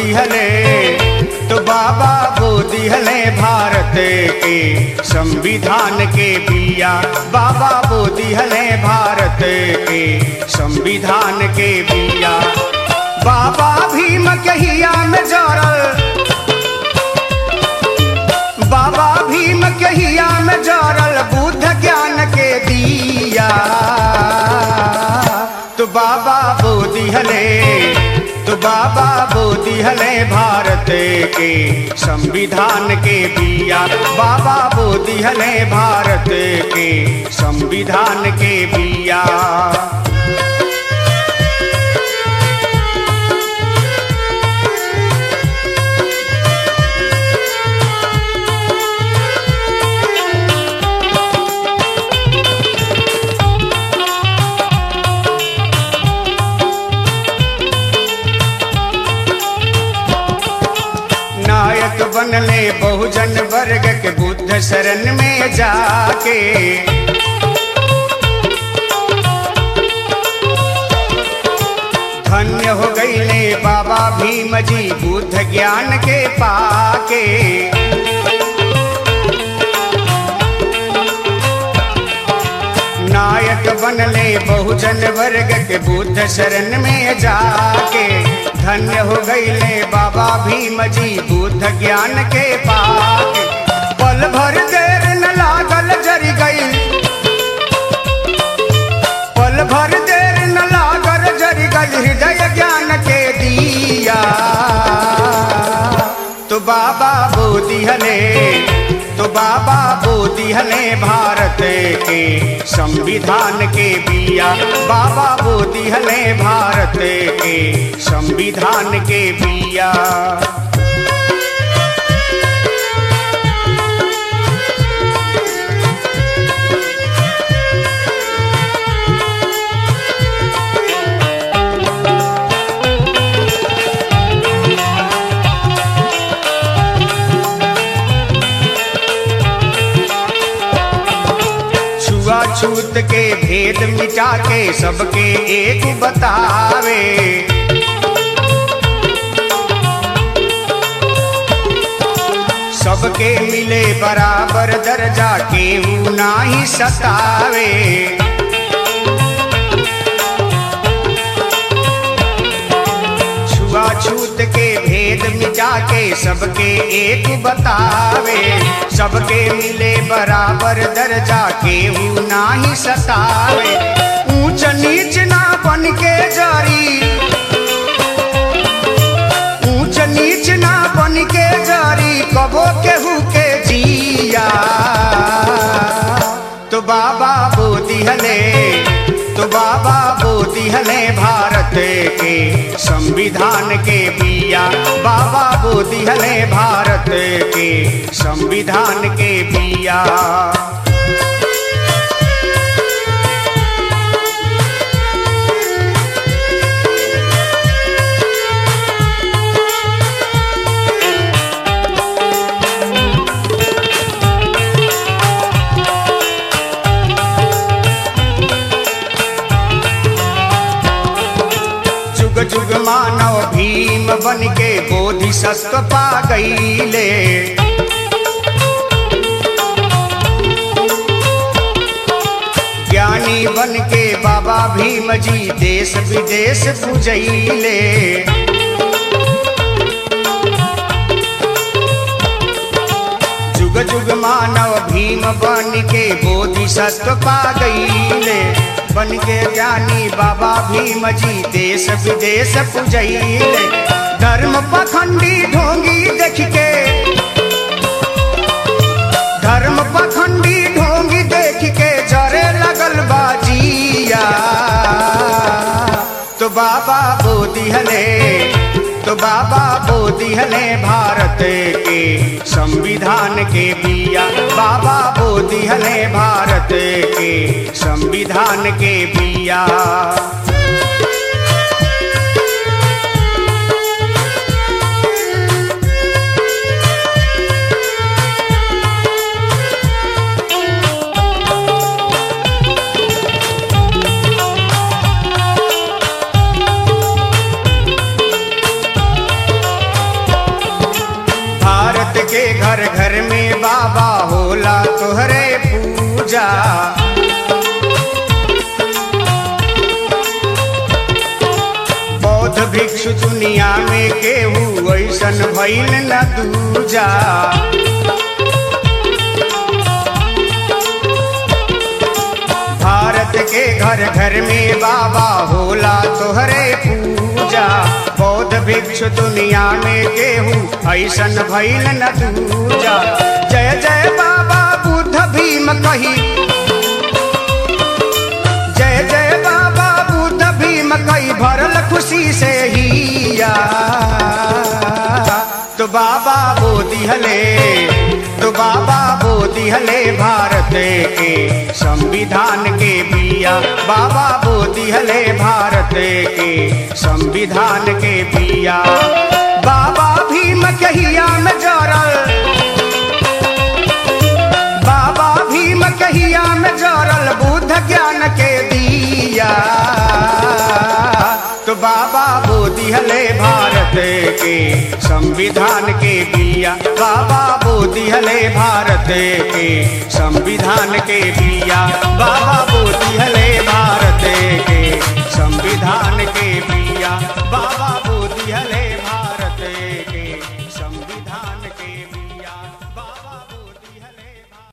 दिहले तो बाबा बो दिहले भारत के संविधान के बिया बाबा बो दिहले भारत के संविधान के बिया बाबा भीम कहिया में जरल बाबा भीम कहिया में जरल बुद्ध ज्ञान के दिया तो बाबा बोधी हले तो बाबा बोधी हले भारत के संविधान के बिया बाबा बोधी हले भारत के संविधान के बिया नायक बनले बहुजन वर्ग के बुद्ध शरण में जाके धन्य हो गईले बाबा भीम जी बुद्ध ज्ञान के पाके नायक बनले बहुजन वर्ग के बुद्ध शरण में जाके धन्य हो गईले बाबा भीम जी बुद्ध ज्ञान के पाके पल भर देर न लागल जरी गई पल भर देर न लागल जरी गई हृदय ज्ञान के दिया तो बाबा बोधी हले तो बाबा बोधी हले भारत के संविधान के बिया बाबा बोधी हले भारत के संविधान के बिया छुआछूत के भेद मिटा के सबके एक बतावे सबके मिले बराबर दर्जा केहू नाही सतावे छुआछूत के भेद मिटा के सबके एक बतावे सबके मिले बराबर दर्जा केहू नाही सतावे ऊंच नीच ना बन के जारी ऊंच नीच ना बन के जारी कबो केहू के जिया तो बाबा बोधी हले तो बाबा बोधी हले भारत के संविधान के बिया बाबा बोधी हले भारत के संविधान के बिया जुग जुग मानव भीम बन के बोधि सत्व पा गईले ज्ञानी बन के बाबा भीम जी देश विदेश पूजैले जुग जुग मानव भीम बन के बोधि सत्व पा गईले बन के ज्ञानी बाबा भीम जी देश विदेश पूजैले धर्म पखंडी ढोंगी देख के धर्म पखंडी ढोंगी देख के जरे लगल बाजिया तो बाबा बोधी हले तो बाबा बोधी हले भारत के संविधान के बिया बाबा बोधी हले भारत के संविधान के बिया पूजा बौद्ध भिक्षु दुनिया में केहू ऐसन भइल न दूजा भारत के घर घर में बाबा होला तोहरे पूजा बौद्ध भिक्षु दुनिया में केहू ऐसन भइल न दूजा जय जय बाबा बुद्ध भीम कही जय जय बाबा बुद्ध भीम कई भरल खुशी से हिया तो बाबा बो दिहले तो बाबा बो दिहले भारत के संविधान के बिया बाबा बो दिहले भारत के संविधान के बिया बाबा भीम कहिया में जरल बाबा भीम कहिया में जरल बुद्ध ज्ञान के दिया तो बाबा बो दिहले भारत के संविधान के बिया बाबा बो दिहले भारत के संविधान के बिया बाबा बो दिहले भारत के संविधान के बिया